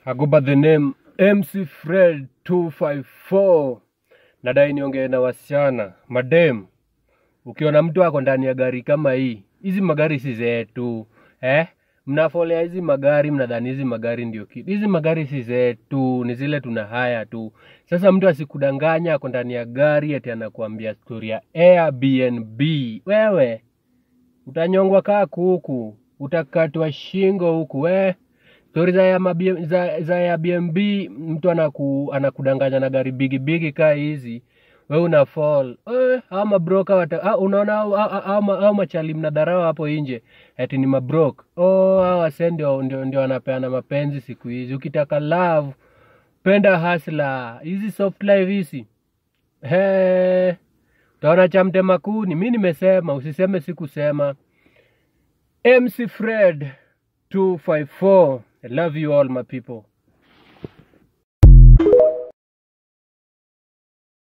I go by the name MC Fred 254. Nadai niongee na wasichana madem. Ukiona mtu ako ndani ya gari kama hii, hizi magari si zetu eh? Mnafolea hizi magari, mnadhani hizi magari ndio kitu. Hizi magari si zetu, ni zile tuna haya tu. Sasa mtu asikudanganya ako ndani ya gari ati anakuambia stori ya Airbnb. Wewe utanyongwa kaa kuku, utakatwa shingo huku we stori za ya mabi- za, za Airbnb, mtu anaku, anakudanganya na gari bigi bigi kaa hizi we una fall eh, au mabroka wata, ah, unaona au, au, au, au machali mnadharau hapo nje ati ni mabrok oh, hao wase ndio, ndio, ndio wanapeana mapenzi siku hizi ukitaka love penda hasla hizi soft life hizi He, utaona cha mtema kuni mi nimesema usiseme sikusema mc fred 254 i love you all my people